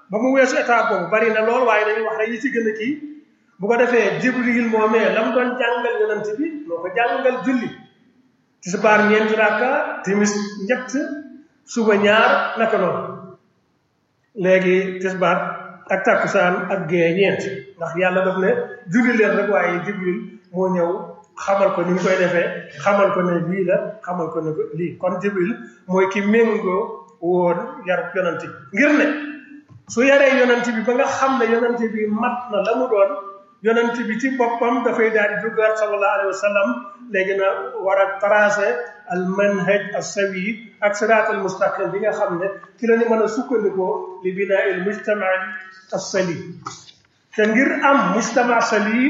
ba mu weesu étape boobu bari na lool waaye dañuy wax rek yi ci gën a kii bu ko defee jibril moomee la mu doon jàngal yonent bi moo ko jàngal julli tisbaar ñeenti rakka timis ñett suba ñaar naka noonu léegi tisbaar ak takkusaan ak gée ñeent ndax yàlla daf ne julli leen rek waaye jibril moo ñëw xamal ko ni ñu koy defee xamal ko ne lii la xamal ko ne lii kon jibril mooy ki méngoo woon yar yonent bi ngir ne su yaree yonent bi ba nga xam ne yonent bi mat na la mu doon yonent bi ci boppam dafay daal di duggaat sallallahu alayhi wa sallam léegi na war a tracé al manhaj as sawi ak siraat al mustaqim bi nga xam ne ci la ñu mën a sukkandikoo li binaa il mujtama as salim te ngir am mujtama salim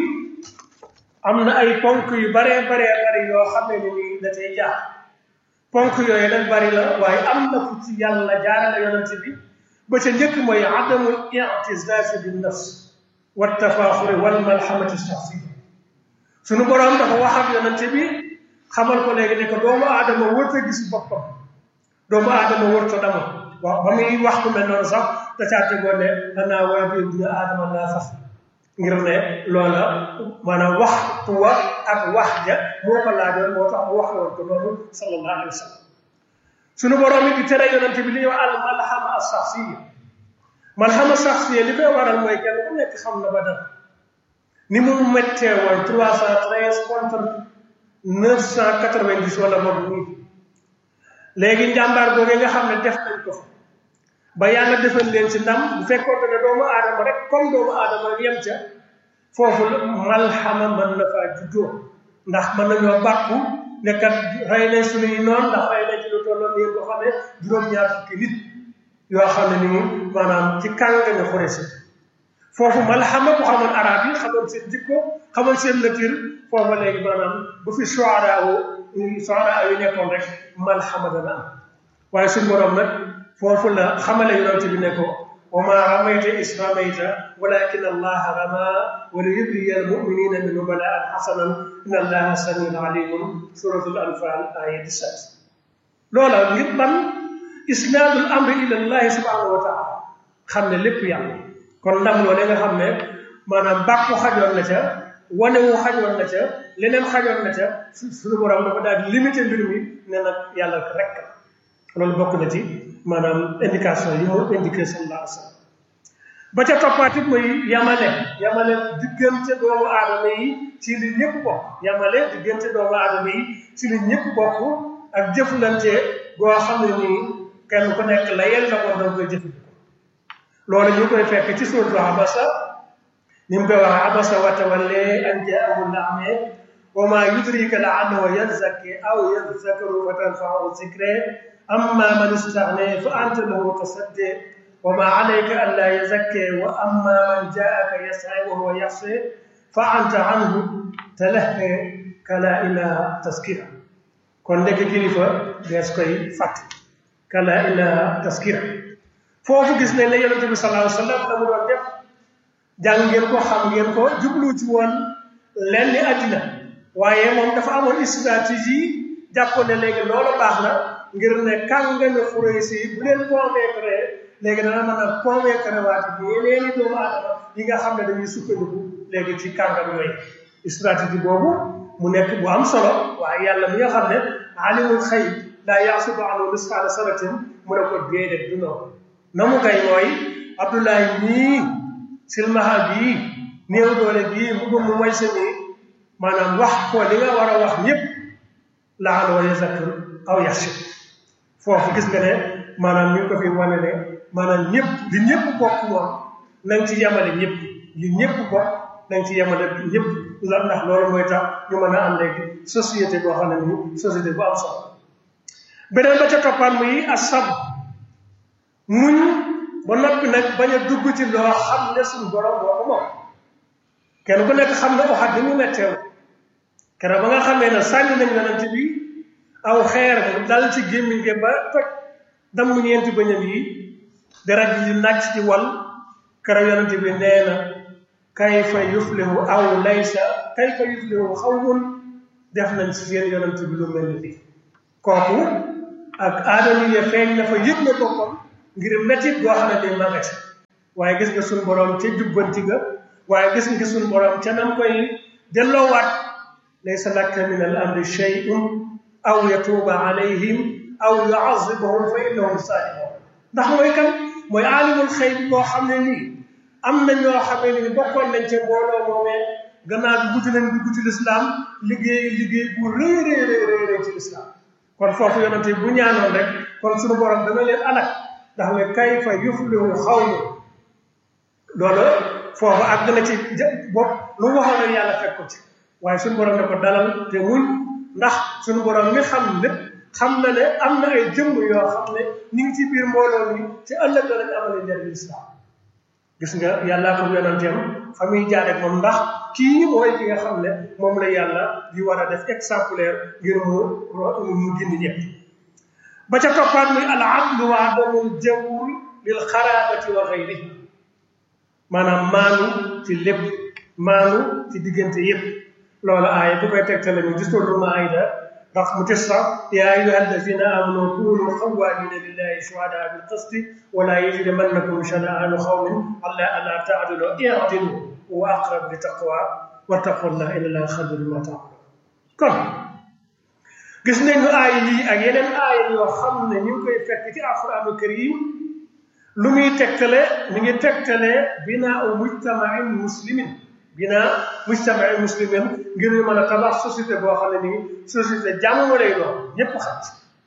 am na ay ponk yu baree baree bari yoo xam ne ni nii da cay jaar ponk yooyu nag bari la waaye am na fu ci yàlla jaarale yonent bi ba ca njëkk mooy adamul i'tizaaz bin nafs wa tafaaxuri wal malhamati shaxsiya sunu borom dafa wax ak yonent bi xamal ko léegi ne ko doomu aadama wërta gis boppam doomu aadama wërta dama waaw ba muy wax ku mel noonu sax da caa tegoon ne danaa waa bi ibnu aadama laa fax ngir ne loola maanaam waxtu wa ak wax ja moo ko laajoon moo tax mu wax woon ko loolu sallallahu alayhi wa sallam sunu borom it di tere yonente bi li ñuy wax al malhama as saxsiya malhama saxsiya li koy waral mooy kenn ku nekk xam na ba dara ni mu méttee woon trois cent treize contre neuf cent quatre-vingt-dix wala boog nii léegi njàmbaar boobu nga xam ne def nañ ko ba yàlla defal leen ci ndam bu fekkoon ne doomu aadama rek comme doomu aadama yem ca foofu malhama mën na faa juddoo ndax mën nañoo bàkku ne kat rey nañ suñuy noon ndax rey nañ ci lu tolloon yéen boo xam ne juróom-ñaar fukki nit yoo xam ne nii maanaam ci kàngami Xuraysh foofu malhama bu xamoon arab yi xamoon seen jikko xamoon seen nature foofa léegi maanaam bu fi shuara shuara yi nekkoon rek malhama dana am waaye suñu borom nag foofu la xamale yonent bi ne ko wa ma ramayta is ramayta walakin allaha rama wa li yubliya al muminina minhu balaan xasanan inna allaha samiun alimun suratul anfal aya 17 loola ngir ban isnaadul amri ila allahi subhanahu wa taala xam ne lépp yàlla kon ndam loole nga xam ne maanaam bàkku xajoon na ca wane wu xajoon na ca leneen xajoon na ca suñu borom dafa daal di limité mbir mi ne nag yàlla rek loolu bokk na ci maanaam indication yi mu indiqué sallallahu alayhi wa sallam ba ca toppaatit mooy yamale yamale diggante doomu aadama yi ci li ñëpp bokk yamale diggante doomu aadama yi ci li ñëpp bokk ak jëflante goo xam ne nii kenn ku nekk la yel la ko danga koy jëfandikoo loolu ñu koy fekk ci suuratu abasa ni mu koy wax abasa wa tawalla an jaahu al-a'ma wa ma yudrika la'allahu yazakki aw yadhakkaru fa tanfa'ahu dhikra amma man istaghna fa anta lahu tasaddi wa ma 'alayka alla yazakka wa amma man ja'aka yas'a wa huwa yahsi fa anta 'anhu talahha kala ilaha taskira kon nekk kilifa dees koy fàtte kala ilaha taskira foofu gis nañ ne yonente bi sallallahu alayhi wa sallam la mu doon def jàng ngeen ko xam ngeen ko jublu ci woon lenn ni àddina waaye moom dafa amoon stratégie jàppoon ne léegi loolu baax na ngir ne kàngami Xuraysh yi bu leen convaincre léegi dana mën a convaincre waati bi yeneeni doomu aadama yi nga xam ne dañuy sukkandiku léegi ci kàngam yooyu stratégie boobu mu nekk bu am solo waaye yàlla mi nga xam ne alimul xayb laa yaxsubu anhu misqaala saratin mu ne ko déedéet du noonu na mu kay mooy Abdoulaye nii silmaha bii néew doole bii mu gëm mu mooy sa nii maanaam wax ko li nga war a wax ñëpp laaloo yazakkaru aw yaxsha foofu gis nga ne maanaam ñu ngi ko fi wane ne maanaam ñëpp li ñëpp bokk moom nañ ci yemale ñëpp li ñëpp bokk nañ ci yemale ñëpp la ndax loolu mooy tax ñu mën a am léegi société boo xam ne nii société bu am solo beneen ba ca toppaan muy asab muñ ba noppi nag bañ a dugg ci loo xam ne suñu borom moo ko moom kenn ku nekk xam ne oxat ni mu metteew keroog ba nga xamee ne sànni nañ yonent bi aw xeer mu dal ci gémmiñ ge ba toj damm ñeenti bëñam yi deret ji di nàcc ci wal keroog yonent bi nee na kayfa yuflihu aw laysa kayfa yuflihu xawmun def nañ ci seen yonent bi lu mel ni lii kooku ak aadama yi feeñ na fa yëg na boppam ngir métit boo xam ne ni ma nga ci waaye gis nga suñu borom ca jubbanti ga waaye gis nga suñu borom ca nam koy delloowaat laysa laka min al amri shay'un aw yatuuba alayhim aw yuazibahum fa innahum saalimun ndax mooy kan mooy aalimul xëy bi boo xam ne nii am na ñoo xamee ni bokkoon nañ ca mbooloo moomee gannaaw bi guddi nañ dugg ci lislaam liggéey liggéey bu rëy rëy rëy rëy ci lislaam kon foofu yonente bu ñaanoon rek kon suñu borom dana leen alak ndax ne kayfa yuflihu xawmu loolu foofu àgg na ci bopp lu mu waxoon rek yàlla fekk ko ci waaye suñu borom ne ko dalal te muñ ndax suñu borom mi xam lépp xam na ne am na ay jëmm yoo xam ne ñu ngi ci biir mbooloo mi ci ëllëg danañ amale njëriñ lislaam gis nga yàllaa ko yonanteem fa muy jaar ak moom ndax kii mooy ki nga xam ne moom la yàlla di war a def exemplaire ngir mu mu gindi ñëpp ba ca toppaat muy al adlu wa adamul jawr lil xaraabati wa xayrihi maanaam maanu ci lépp maanu ci diggante yépp loolu aaya bu koy tegtale ñu gis loolu maayda ndax mu tis sax yaa ayuha alladina amanu kunu xawaamina lillahi shuhadaa bil qisti wala yajrimannakum shana'aanu xawmin alla alla taadilu i'dilu wa aqrab li taqwa wattaqullah inna allaha xabirun bima ta'malun kon gis nañu aaya yi ak yeneen aaya yoo xam ne ñu ngi koy fekk ci alquraanul karim lu muy tegtale mi ngi tegtale binaa mujtamain muslimin binaa mujtamain muslimin ngir ñu mën a tabax société boo xam ne nii société jàmm lay doon ñépp xam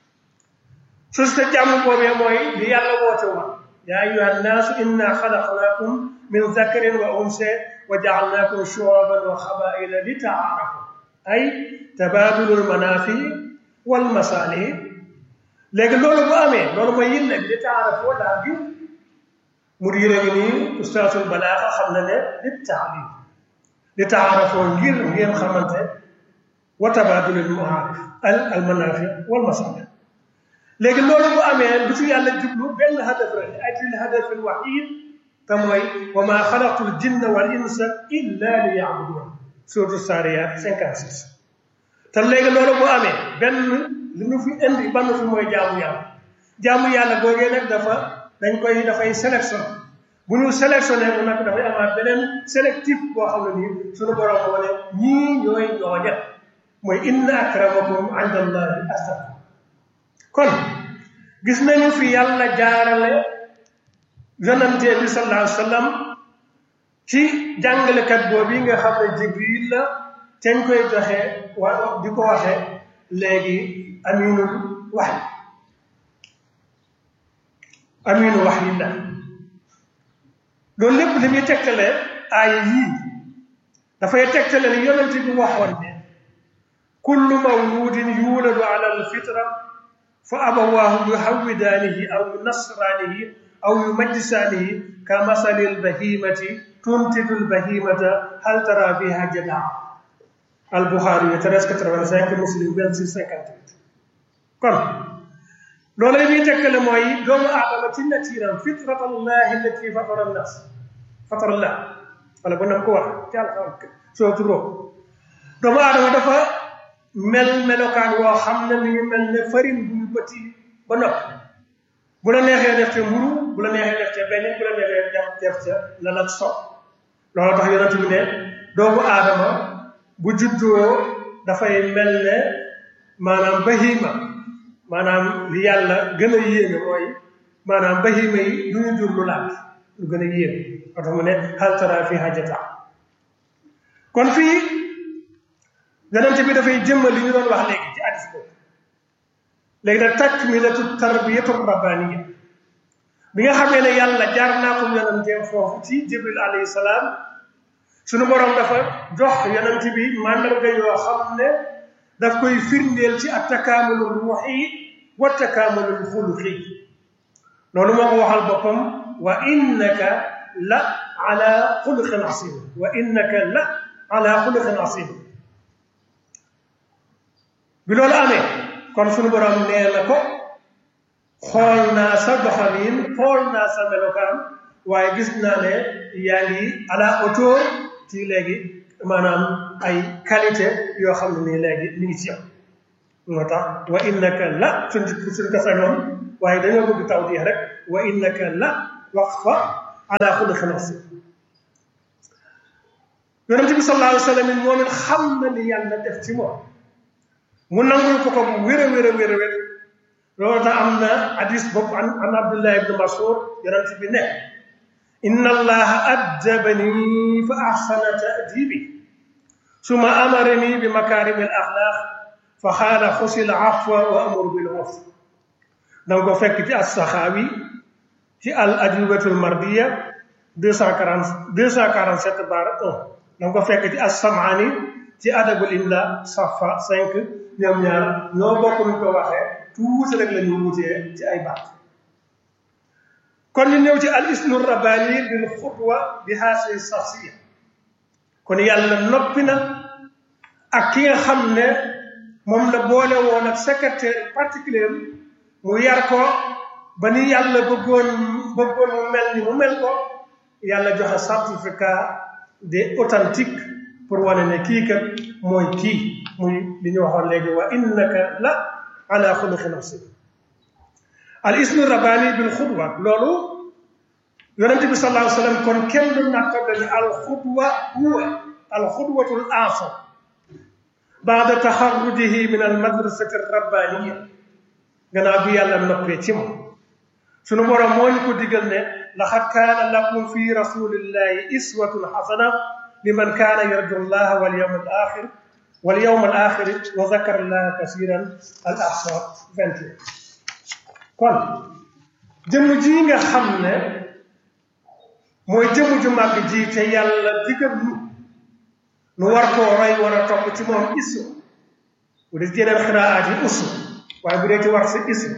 société jàmm boobee mooy li yàlla woote woon yaa ayuha nnaasu inna xalaqnaakum min zakarin wa unsa wa jaalnaakum shuuban wa xabaila li taarafu ay tabaadulul manaafi wal masaalih léegi loolu bu amee loolu mooy yilla bi li taarafoo daal gi mu diire ngi nii ustaasul balaaxa xam na ne li taalim li taarafoo ngir ngeen xamante wa tabaadulul maarif al al manaafi wal masaalih léegi loolu bu amee lu ci yàlla jublu benn hadaf rek ay til hadafil waxiid te mooy wa maa xalaqtul jinna wal insa illa li yaabuduun suratu saariyaat 56 te léegi loolu bu amee benn li ñu fi indi ban fi mooy jaamu yàlla jaamu yàlla googee nag dafa dañ koy dafay sélection bu ñu sélectionné bu nag dafay amaat beneen sélectif boo xam ne nii suñu borom moo ne ñii ñooy ñooña mooy inna akramakum inda allahi atqakum kon gis nañu fi yàlla jaarale yonante bi sallallahu alayhi wa sallam ci jàngalekat boobu nga xam ne jibril la teñ koy joxe wa di ko waxe léegi aminul wax aminu wax yi la loolu lépp li muy tegtale aaya yii dafay tegtale ni yonante bi waxoon ne kullu mawludin yuuladu ala alfitra fa abawaahu yuhawwidaanihi aw yunasraanihi aw yumajjisaanihi ka masali albahimati tuntidu albahimata hal tara fiha jadaa albuxaari yi 1385 muslim 2658 kon loolu la ñuy tekkale mooy doomu aadama ci natiiram fitrat allahi allati fatara nnas fatara allah wala bu nam ko wax ci alxuraan soo turoo doomu aadama dafa mel melokaan woo xam ne mi ngi mel ne farine bu ñu bëti ba noppi bu la neexee def ca mburu bu la neexee def ca benn bu la neexee def def ca lan ak so loolu tax yonent bi ne doomu aadama bu juddoo dafay mel ne maanaam bahima maanaam li yàlla gën a yéeme mooy maanaam bahima yi du ñu jur lu laaj lu gën a yéeme moo tax mu ne hal tara fi hajata kon fii yonent bi dafay jëmmal li ñu doon wax léegi ci hadis boobu léegi nag takmilatu tarbiyatu rabbaniya bi nga xamee ne yàlla jaar naa ko yonenteem foofu ci jibril alayhi salaam suñu borom dafa jox yonent bi màndarga yoo xam ne daf koy firndeel ci at takaamulul ruuxi wa takaamulul xuluqi loolu moo ko waxal boppam wa innaka la ala xuluqin asim wa innaka la ala xuluqin asim bi loolu amee kon suñu borom nee na ko xool naa sa doxalin xool naa sa melokaan waaye gis naa ne yaa ngi à la hauteur ci léegi maanaam ay qualité yoo xam ne nii léegi mi ngi ci yow moo tax wa innaka la suñ suñ ko sañoon waaye dañoo bëgg taw di rek wa innaka la wax fa ala xuluqin aziim yonente bi sallallahu alayhi wa sallam moom it xam na li yàlla def ci moom mu nangul ko ko bu wér a wér a wér a wér loolu tax am na hadis bopp an an abdullah ibn masud yonente bi ne inna allaha addabani fa ahsana ta'dibi summa amarani bi makarimi al axlaq fa xaala xusil afwa wa amur bil urf danga ko fekk ci as-saxaawi ci al ajubatul mardiya deux cent quarante deux cent quarante sept barre un danga ko fekk ci as-samaani ci adabul imla safa cinq ñoom ñaar ñoo bokk ñu ko waxee tuuti rek la ñu wutee ci ay baat kon ñu ñëw ci al ismu rabbani bil xutwa bi haasi saxsiya kon yàlla noppi na ak ki nga xam ne moom la boole woon ak secrétaire particulier mu yar ko ba ni yàlla bëggoon bëggoon mu mel ni mu mel ko yàlla joxe certificat de authentique pour wane ne kii kat mooy kii muy li ñu waxoon léegi wa innaka la ala xuluqin asim al ismu rabbani bil xudwa loolu yonente bi sallallahu alayhi wa sallam kon kenn du nattable ni al xudwa huwa al xudwatul aasam baada taxarrujihi min al madrasati rabbaniya gannaaw bi yàlla noppee ci moom sunu borom moo ñu ko digal ne laxad kaana lakum fi rasulillahi iswatun xasana liman kaana yarju llaha wal yawm al axir wal yawm al axir wa zakara llaha kasiran al ahsab 21 kon jëmm ji nga xam ne mooy jëmm ju màgg ji te yàlla digal ñu nu war koo roy war a topp ci moom iswa bu dee yeneen xiraat yi uswa waaye bu dee ci war si ism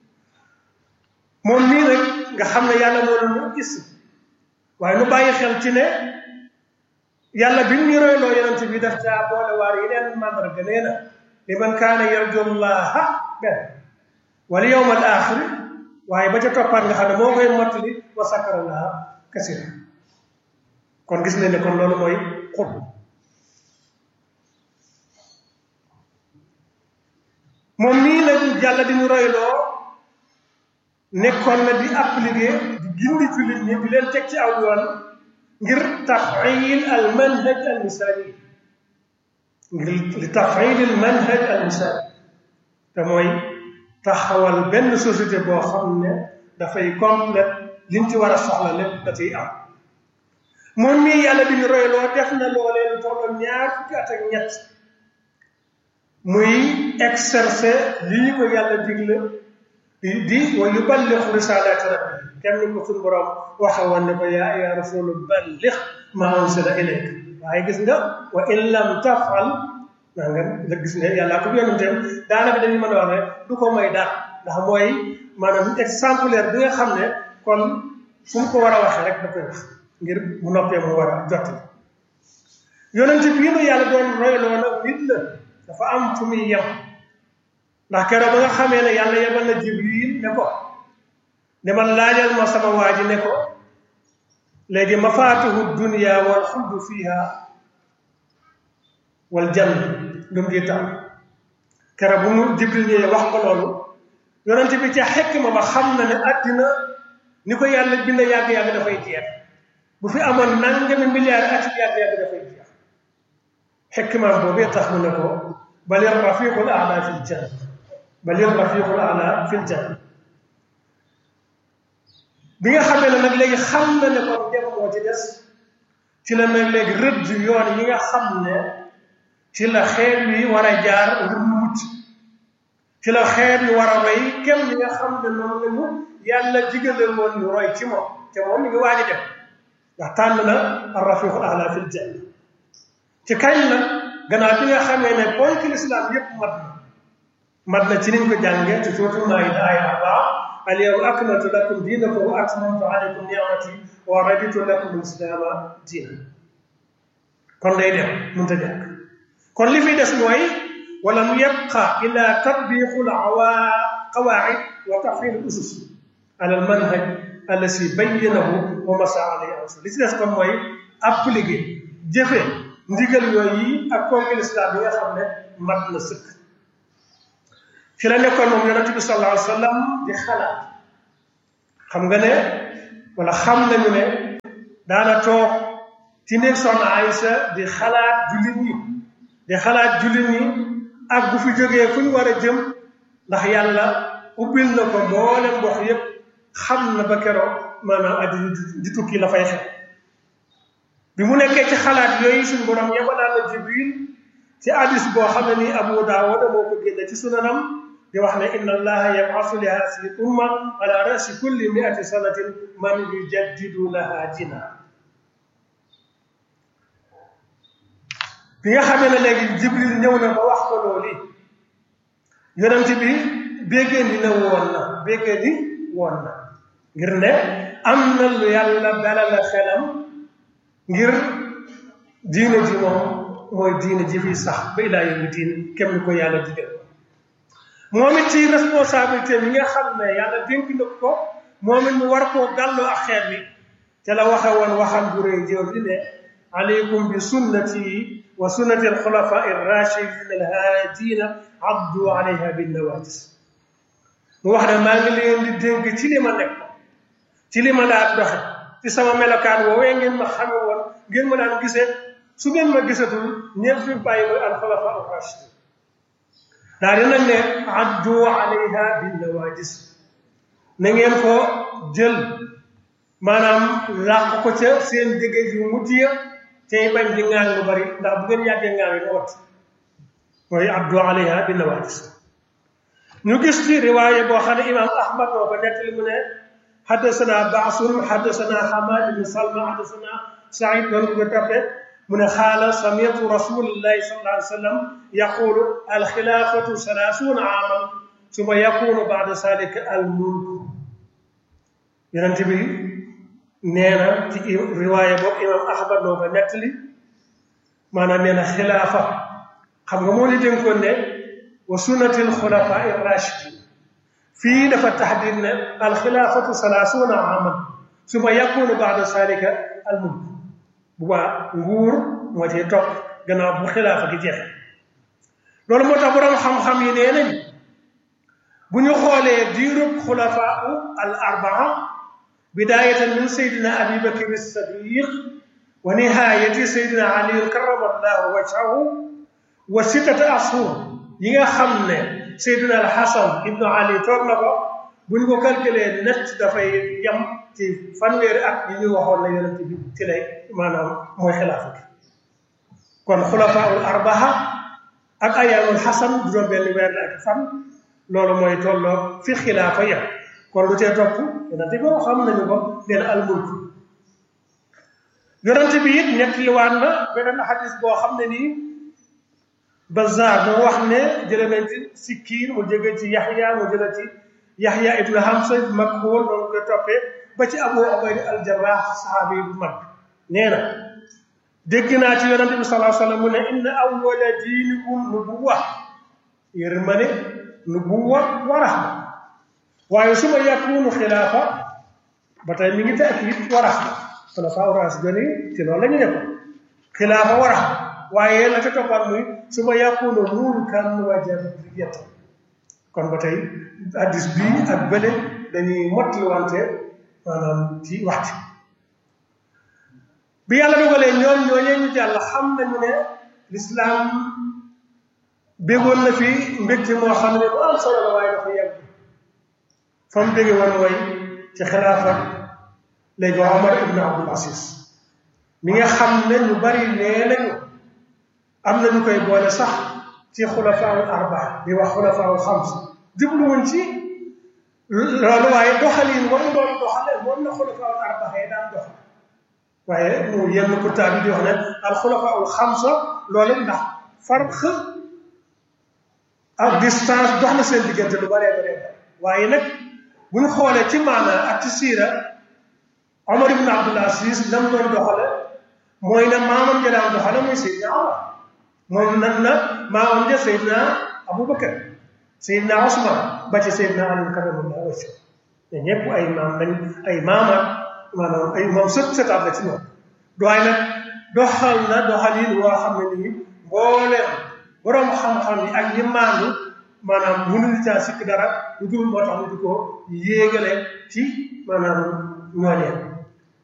moom nii nag nga xam ne yàlla moo ñu ism waaye nu bàyyi xel ci ne yàlla bi ñu royloo yonent bi daf caa boole waar yeneen mandarga nee na li man kaana yarju llaha benn wal yawm al axir waaye ba ca toppaat nga xam ne moo koy mottali wa sakara llaha kasira kon gis nañ ne kon loolu mooy xut moom mii nag yàlla di ñu royloo nekkoon na di appliquer di gindi jullit ñi di leen teg ci aw yoon ngir tafayil al manhaj al misali ngir li tafayil al manhaj al misali te mooy taxawal benn société boo xam ne dafay complète liñ ci war a soxla lépp da ciy am moom mii yàlla di ñu royloo def na loolee lu tolloon ñaar fukki at ak ñett muy exercer li ñu ko yàlla digle di di wa yuballigh risalati rabbi kenn ni ko suñu borom waxe woon ne ko yaa ya rasulu balligh ma unsila ilayk waaye gis nga wa in lam tafal naa nga nga gis ne yàlla ko yonenteem daanaka dañu mën a wax ne du ko may dara ndax mooy maanaam exemplaire bi nga xam ne kon fu mu ko war a waxee rek da koy wax ngir bu noppee mu war a jotti yonent bii nu yàlla doon royloo nag nit la dafa am fu muy yem ndax keroog ba nga xamee ne yàlla yebal na jibril ne ko demal laajal ma sama waa ji ne ko léegi mafaatihu dunia wal xuldu fiha wal jann lu mu di tam keroog bu mu jibril ñëwee wax ko loolu yonent bi ca xekk ma ba xam na ne àddina ni ko yàlla bind yàgg-yàgg dafay jeex bu fi amoon nangami milliards at yàgg-yàgg dafay jeex xekk ma boobee tax mu ne ko bal rafiqul aala fil janna bal rafiqul aala fil janna bi nga xamee ne nag léegi xam na ne kon dem moo ci des ci la nag léegi rëdd yoon yi nga xam ne ci la xeet wi war a jaar ngir mu mucc ci la xeet wi war a roy kenn li nga xam ne noonu la mu yàlla digale woon ñu roy ci moom te moom mi ngi waaj a dem ndax tànn na ar rafiqul aala fil janna ci kañ la gannaaw bi nga xamee ne ponk lislaam yépp mat na mat na ci niñ ko jàngee ci suuratul maayida aaya arbaa al yawma akmaltu lakum diinakum wa atmamtu alaykum ni'mati wa raditu lakum islaama diina kon day dem mënta jàkk kon li fi des mooy wala mu yabqa illa tatbiqul qawaid wa tafhim al usus ala al manhaj allasi bayyanahu wa masa alayhi rasul li ci des kon mooy appliquer jëfe ndigal yooyu ak ponk lislaam bi nga xam ne mat na sëkk ci la nekkoon moom yonent bi sallallahu alayhi wa sallam di xalaat xam nga ne wala xam nañu ne daana toog ci néeg soxna Aysa di xalaat jullit ñi di xalaat jullit ñi ak bu fi jógee fu ñu war a jëm ndax yàlla ubbil na ko mboolem mbox yépp xam na ba keroog maanaam àddina di tukki la fay xew bi mu nekkee ci xalaat yooyu suñu borom yebalaan na jibril ci hadis boo xam ne nii abu daawuda moo ko génne ci sunanam di wax ne inna allaha yabasu li hasihi umma ala rasi kulli miati sanatin man yujaddidu laha dina bi nga xamee ne léegi jibril ñëw na ba wax ko loolu yonent bi béggee ni ne woon na béggee ni woon na ngir ne am na lu yàlla dalal xelam ngir diine ji moom mooy diine ji fi sax ba ilaa yawmi diin kem ni ko yàlla digal moom it ci responsabilité bi nga xam ne yàlla dénk na ko moom it mu war koo gàlloo ak xeet bi te la waxe woon waxam bu rëy jëw di ne aleykum bi sunnati wa sunnati alxulafa irrachidin alhaadina abdu alayha bin nawajis mu wax ne maa ngi leen di dénk ci li ma nekk ci li ma daan doxe ci sama melokaan woowee ngeen ma xame woon ngeen ma daan gisee su ngeen ma gisatul ñeent fi bàyyi mooy alxulafa arrachidin daal di nag ne addu alayha bin nawajis na ngeen ko jël maanaam làq ko ca seen dégg yu mujj ya tey bañ di ŋaan lu bari ndax bu ngeen yàggee ŋaan yi wat mooy addu alayha bin nawajis ñu gis ci riwaaye boo xam ne imam ahmad moo ko nettali mu ne حدثنا بعص حدثنا حماد بن سلمى حدثنا سعيد بن كتابه من قال سمعت رسول الله صلى الله عليه وسلم يقول الخلافة ثلاثون عاما ثم يكون بعد ذلك الملك يرنتبي نينا في رواية بو إمام أحمد نوبا نتلي مانا نينا خلافة xam nga moo li dénkoon ne wa sunnatil xulafaa irrachidin fii dafa taxdir ne alxilaafatu salaasuuna aman suma yakunu baada salika almulk bu baa nguur moo cee topp gannaaw bu xilaafa gi jeexe loolu moo tax borom xam-xam yi nee nañ bu ñu xoolee diirub xulafaau al arbaa bidaayatan min saydina abi bakr sadiq wa nihaayati saydina ali karama allahu wajhahu wa sittata ashur yi nga xam ne Seydina al Hasan ibnu Ali toog na ko bu ñu ko calculé net dafay yem ci fanweeri at yi ñu waxoon na yonent bi ci lay maanaam mooy xilaafa gi kon xulafaul arbaha ak ayaamul Hasan juróom benn weer la ak fan loolu mooy tolloo fi xilaafa yem kon lu tee topp yonent bi xam nañu ko leen al mulk yonent bi it nettaliwaat na beneen xadis boo xam ne nii Bazaar moo wax ne jële nañ ci Sikkiin mu jóge ci Yaxya mu jële ci Yaxya ibnu Hamza Makhuul noonu ko toppee ba ci Abu Ubayda al-Jarraax saxaabi bu mag nee na dégg naa ci yonente bi sallallahu alayhi wa sallam mu ne inna awwala diinikum nubuwwa yërmande nubuwwa wa rahma waaye su ma yakunu xilaafa ba tey mi ngi taakid wa rahma xulafaa raashidin ci loolu la ñu nekkoon xilaafa wa rahma waaye la ca toppaat muy su ma yàkkoona mulkan wa jamhuriyatan kon ba tey addis bii ak bële dañuy mottali wante maanaam ci waxti bi yàlla dogalee ñoom ñooñee ñu jàll xam nañu ne lislaam béggoon na fi mbégte moo xam ne bu am solo la waaye dafa yàgg fa mu bégge woon mooy ci xilaafa léegi Omar ibn Abdul Aziz mi nga xam ne ñu bari nee nañu am na ñu koy boole sax ci xulafaawul arbaa di wax xulafaawul xams jubluwuñ ci loolu waaye doxalin war mu doon doxale moom na xulafaawul arbaa yi daan doxal waaye mu yenn kutaab yi di wax ne al xulafaawul xamsa loolu ndax farq ak distance dox na seen diggante lu baree baree waaye nag bu ñu xoolee ci maana ak ci siira Omar ibn Abdul Aziz nam doon doxale mooy na maamam ja daan doxale muy Seydina Omar moom nan na maamam ja Seydina Aboubacar Seydina Ousmane ba ci Seydina Ali karamallahu wajhahu te ñëpp ay maam lañ ay maamaat maanaam ay moom sët sëtaat la ci ñoom waaye nag doxal na doxalin woo xam ne nii mbooleem borom xam-xam yi ak ñi maandu maanaam mënuñu caa sikk dara lu dul moo tax ñu di ko yéegale ci maanaam ñooñee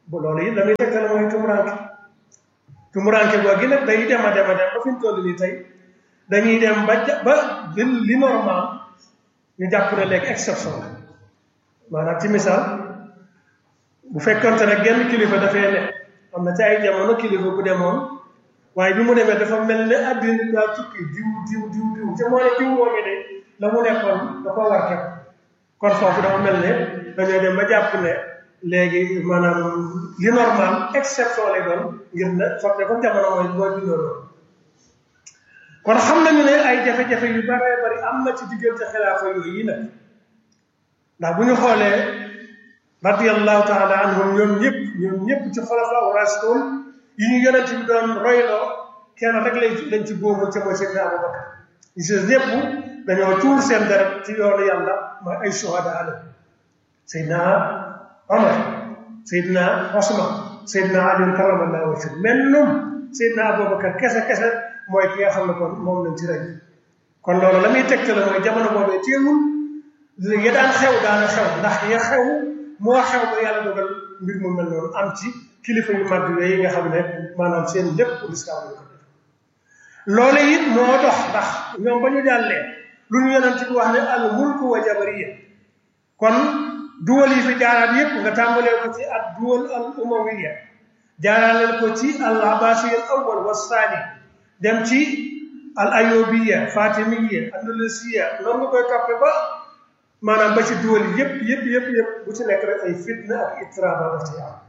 bu loolu it la muy tegtal mooy tumuranke tumuranke googi nag day dem a dem a dem ba fi ñu toll nii tey dañuy dem ba ba li normal ñu jàpp ne léegi exception la maanaam ci misaal bu fekkonte ne genn kilifa dafay ne am na ci ay jamono kilifa bu demoon waaye bi mu demee dafa mel ne àddina daa tukki diw diw diw diw te moo ne diw moomi de la mu nekkoon da ko war képp kon foofu dafa mel ne dañoo dem ba jàpp ne léegi maanaam li normal exception lay doon ngir ne sotte ko jamono mooy mooy bindoo loolu kon xam nañu ne ay jafe-jafe yu bare bari am na ci diggante xilaafa yooyu yi nag ndax bu ñu xoolee radiallahu taala anhum ñoom ñëpp ñoom ñëpp ci xulafa rasul yi ñu yonent bi doon royloo kenn rek lañ lañ ci boobu ca mooy Seydina Abubakar ñu si ñëpp dañoo tuur seen deret ci yoonu yàlla mooy ay shuhada ala Seydina Omar Seydina Osman Seydina Ali karamallahu wajhu men num Seydina Abubakar kese kese mooy ki nga xam ne kon moom lañ ci rey kon loolu la muy tegtale mooy jamono boobee teewul ya daan xew daana xew ndax ya xew moo xew ba yàlla dogal mbir mu mel noonu am ci kilifa yu mag yooyu nga xam ne maanaam seen lépp lislaam la ko def loolu it moo dox ndax ñoom ba ñu jàllee lu ñu yonent bi wax ne al mulku wa jabariya kon duwal yi fi jaaraat yépp nga tàmbalee ko ci ak duwal al umawiya jaaraaleel ko ci al abbasiya al awwal wa saani dem ci al ayobiya fatimiya andalusiya noonu nga koy toppe ba maanaam ba ci duwal yépp yépp yépp yépp bu ci nekk rek ay fitna ak itiraba daf ci am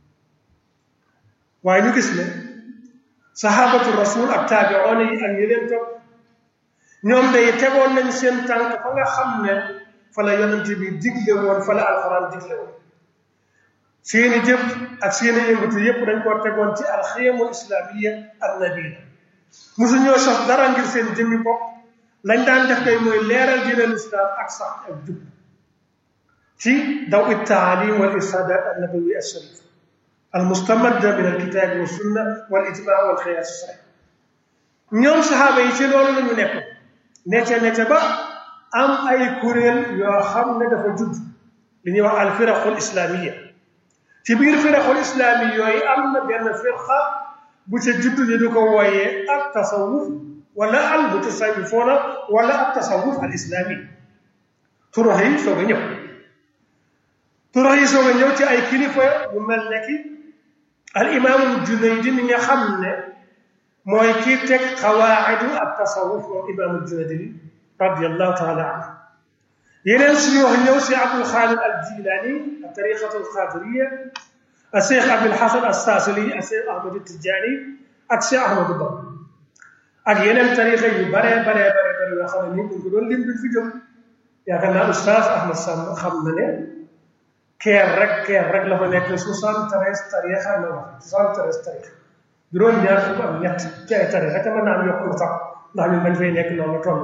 waaye ñu gis ne sahabatu rasul ak taabiroona yi ak ñi leen topp ñoom day tegoon nañ seen tànk fa nga xam ne fa la yonent bi digle woon fa la alxuraan digle woon seeni jëf ak seeni yëngatu yépp dañ koo tegoon ci alxiyamul islamiya ak nabila mosu ñoo sos dara ngir seen jëmmi bopp lañ daan def kay mooy leeral diinal islam ak sax ak jub ci daw it taalim wal irsadat an nabawi al sharif al mustamadda min al kitabi wa sunna wal ijma wal xiyaas sahih ñoom saxaaba yi ci loolu la ñu nekk nete nete ba am ay kuréel yoo xam ne dafa judd li ñuy wax al firaqul islamiya ci biir firaqul islami yooyu am na benn firqa bu ca judd ñu di ko wooyee ak tasawuf wala al mutasawifoona wala ak tasawuf al islami turax yi soog a ñëw turax yi soog a ñëw ci ay kilifa yu mel ne ki al imaamul junaydi mi nga xam ne mooy kii teg xawaa'idu ak tasawuf moom imaamul junaydi radiallahu taala anhu yeneen suñu wax ñëw si abdul xaadir al jilani al tariqatu al qadiriya al cheikh abdul hasan al saasili al cheikh ahmadu tijani ak cheikh ahmadu ba ak yeneen tariqa yu bare bare bare bare yoo xam ne nii buñ ko doon lim duñ fi jóg yaakaar naa oustaz ahmad sam xam na ne keer rek keer rek la fa nekk soixante-treize tariqa la wax soixante-treize tariqa juróom ñaar fukk ak ñett ci ay tariqa te mën naa am yokk lu sax ndax ñun bañ fay nekk loolu toll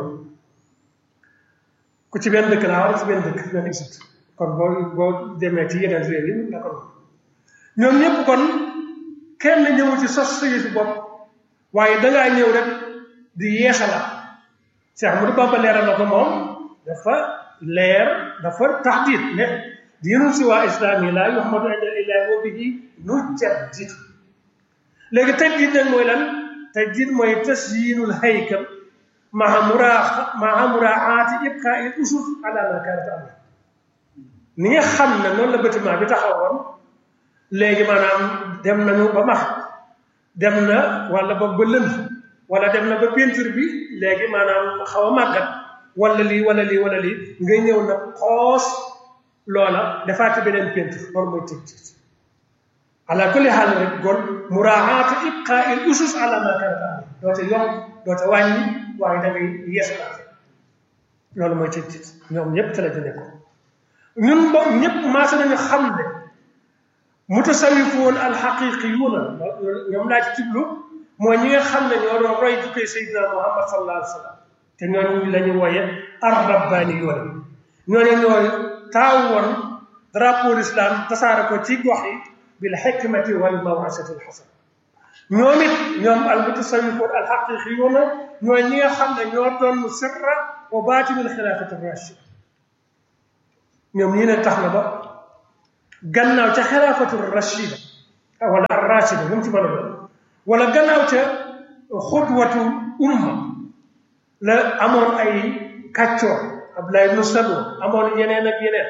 ku ci benn dëkk laa war ci benn dëkk benn isut kon boo boo demee ci yeneen réew yi la ko ñoom ñëpp kon kenn ñëwu ci sos sa yëfi bopp waaye dangaa ñëw rek di yeesala Cheikh Ahmadou Bamba leeral na ko moom dafa leer dafa taxdiit ne diinun si waa islam yi laa yuhmadu inda ilahi wa bihi nujaddid léegi tajdiid nag mooy lan tajdiid mooy tasyiinul haykal maa muraa maa muraaati ibqaa il usus ala ma kaanat am ni nga xam ne noonu la bâtiment bi taxawoon léegi maanaam dem nañu ba max dem na wala ba ba lënd wala dem na ba peinture bi léegi maanaam xaw a màggat wala lii wala lii wala lii ngay ñëw nag xoos loola defaati beneen peinture loolu mooy tëj ala kulli xaal rek kon muraaati ibqaa il usus ala ma kaanat am doo ca yokk doo ca wàññi waaye da ngay yeesalaat loolu mooy tëj tëj ñoom ñëpp te la ñu nekkoon ñun bo ñëpp maase nañu xam ne mutasawifuun alxaqiqiyuuna ñoom laa ci jublu mooy ñi nga xam ne ñoo doon roy jukkee Seydina Muhammad sallallahu alayhi wa sallam te ñooñu la ñu wooye ar rabbaaniyuuna ñooñu ñooy taaw woon drapeau l'islam tasaare ko ci gox yi bil xikmati wal mawasati al xasana ñoom it ñoom al mutasawifuun al xaqiqiyuuna ñooy ñi nga xam ne ñoo doon sirra wa baatinul xilaafati rachid ñoom ñii ne tax na ba gannaaw ca xilaafatul rachida wala ar rachida lu mu ci mën a doon wala gannaaw ca xutwatu umma la amoon ay kàccoor Abdullah ibnu Salul amoon yeneen ak yeneen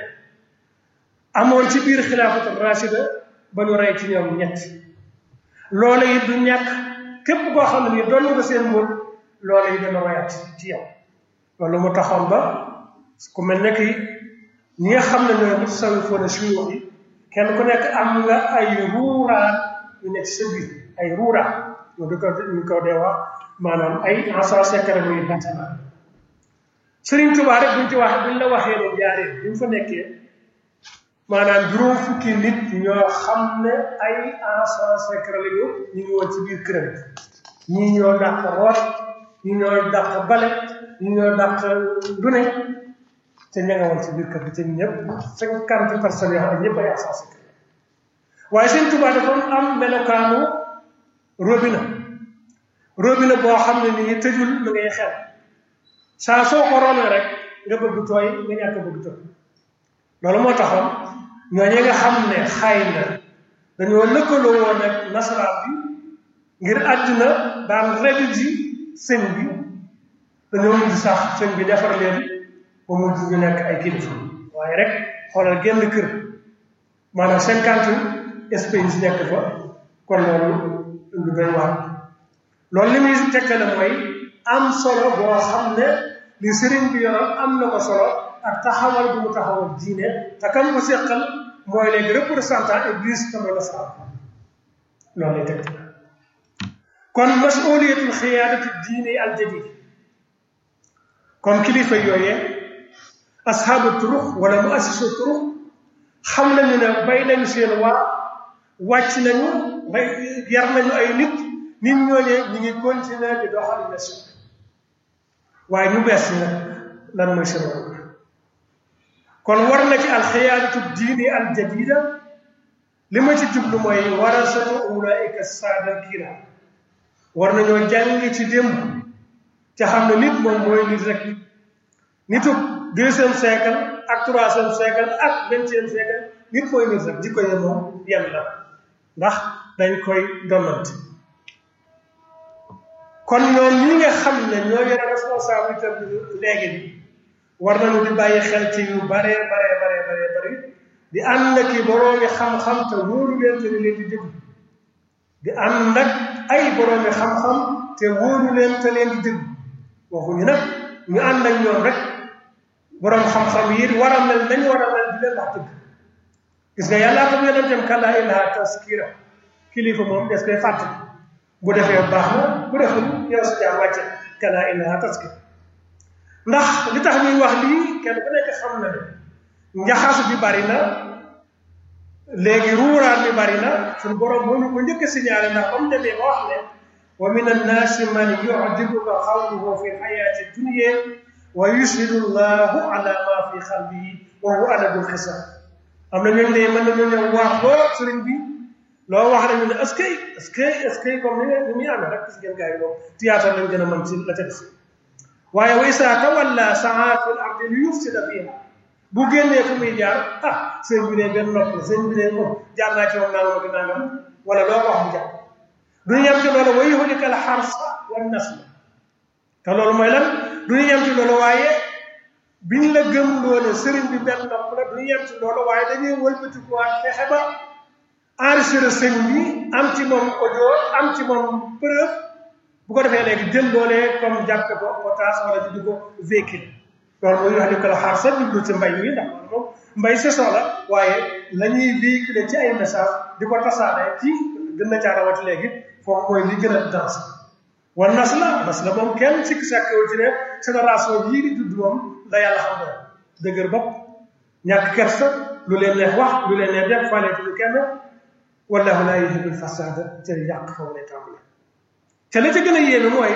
amoon ci biir xilaafatul rachida ba ñu rey ci ñoom ñett loola it du ñàkk képp koo xam ne nii doon nga seen mbóot loola it dana royaat ci yow loolu mu taxoon ba ku mel ne ki ñi nga xam ne ñooy mutasawwifoon suyuux yi kenn ku nekk am nga ay ruuraat yu nekk sa biir ay ruuraat ñu di ko ñu ko dee wax maanaam ay ensan secret muy bâtiment Sëriñ Tuubaa rek buñ ci wax buñ la waxee ne jaaree bi mu fa nekkee maanaam juróom fukki nit ñoo xam ne ay ensan secret lañu ñu ngi woon ci biir këram ñii ñoo dàq root ñii ñoo dàq bale ñii ñoo dàq lu ne te ña nga woon ci biir kër gi te ñëpp cinquante personnes yoo xam ne ñëpp ay ensan secret waaye Sëriñ Tuubaa dafa am melokaanu robinet robinet boo xam ne nii tëjul mu ngay xel saa soo ko roonee rek nga bëgg tooy nga ñàkk bëgg tooy loolu moo taxoon ñooñu nga xam ne xay na dañoo lëkkaloo woon ak nasaraan bi ngir àddina daan regu ji sëñ bi dañoo mujj sax sëñ bi defar leen ba mujj ñu nekk ay kilifa waaye rek xoolal genn kër maanaam cinquante espèces nekk fa kon loolu lu doy waar loolu li muy tekkale mooy am solo boo xam ne li sëriñ bi yoroon am na ko solo ak taxawal bu mu taxawal diine te kam ko seqal mooy léegi représentant église comme la sa loolu lay teg kon masuliyatul xiyaadati diine al jadid kon kilifa yooyee ashaabu turux wala mu assisu turux xam nañu ne bay nañu seen waa wàcc nañu bay yar nañu ay nit nit ñooñee ñu ngi continuer di doxal nation waaye ñu bees nag lan mooy seen rôle kon war na ci alxiyaadatu diini al jadida li ma ci jublu mooy warasatu ulaika saada kira war nañoo jàng ci démb ca xam ne nit moom mooy nit rek nitu deuxième siècle ak troisième siècle ak vingtième siècle nit mooy nit rek jikko ye moom yenn la ndax dañ koy donnante kon ñoom ñi nga xam ne ñoo yore responsabilité bi léegi bi war nañu di bàyyi xel ci yu bare bare bare bare bari di ànd ak i boroomi xam-xam te wóoru leen te leen di déglu di ànd ak ay boroomi xam-xam te wóoru leen te leen di déglu waxuñu nag ñu ànd ak ñoom rek boroom xam-xam yi war a mel nañ war a mel di leen wax dëgg gis nga yàllaa ko yonentam kallaa innahaa tazkira kilifa moom des koy fàttali bu defee baax na bu deful yow si jaar wàcce kallaa innahaa tazkira ndax li tax ñuy wax lii kenn ku nekk xam na ne njaxas bi bari na léegi ruuraan bi bari na suñu borom moo ñu ko njëkk a signalé ndax comme demee ba wax ne wa min annaasi man yu'jibuka qawluhu fi lxayaati dunya wa yushhidu llahu ala ma fi qalbihi wa huwa aladul xisaab am na ñooñu ne mën nañoo ñëw wax loo sëriñ bi loo wax rek ñu ne est-ce que est-ce que est-ce que comme ni ni muy amee rek gis ngeen gars yi moom théâtre lañ gën a mën ci la ca def waaye wa isaa tawalla saa fil ardi li yufsida fiha bu génnee fu muy jaar ah sëñ bi ne benn nopp la sëñ bi ne moom jaar naa ci moom nangam ak nangam wala loo ko wax mu jaar du ñu yem ci loolu wa yuhlika al harsa wan nasla te loolu mooy lan du ñu yem ci loolu waaye biñ la gëm loole sëriñ bi benn nopp la du ñu yem ci loolu waaye dañuy wëlbatikuwaat fexe ba enregistré sëñ bi am ci moom audio am ci moom preuve bu ko defee léegi jël loolee comme jàppe ko otage wala di di ko véhicule loolu mooy wax ni ko la xaar sa jublu ci mbay mi ndax loolu moom mbay saison la waaye la ñuy véhiculer ci ay message di ko tasaare ci gën na caa rawati léegi foofu mooy li gën a danse wan nas la nas la moom kenn sikki sàkkewul ci ne génération yii di judd moom la yàlla xam ne dëgër bopp ñàkk kersa lu leen neex wax lu leen neex def faleetuñu kenn wallahu laa yuhibbul fasada te yàq foofu lay tàmbale te la ca gën a yéeme mooy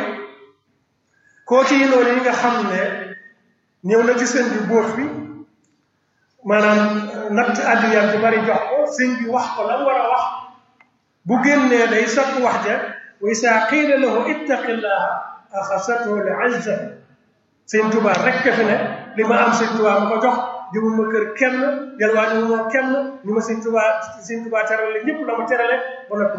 kooki yi noonu yi nga xam ne ñëw na ci sëñ bi bóof bi maanaam natt àddiyam bi bari jox ko sëñ bi wax ko la war a wax bu génnee day sakk wax ja wa isaa qiila lahu ittaqillaha axasathu l izza sëñ Tuubaa rekk fi ne li ma am sëñ Tuubaa ma ko jox demuma kër kenn delluwaat demuma kenn ni ma sëñ Tuubaa sëñ Tuubaa terale ñëpp la ma terale ba noppi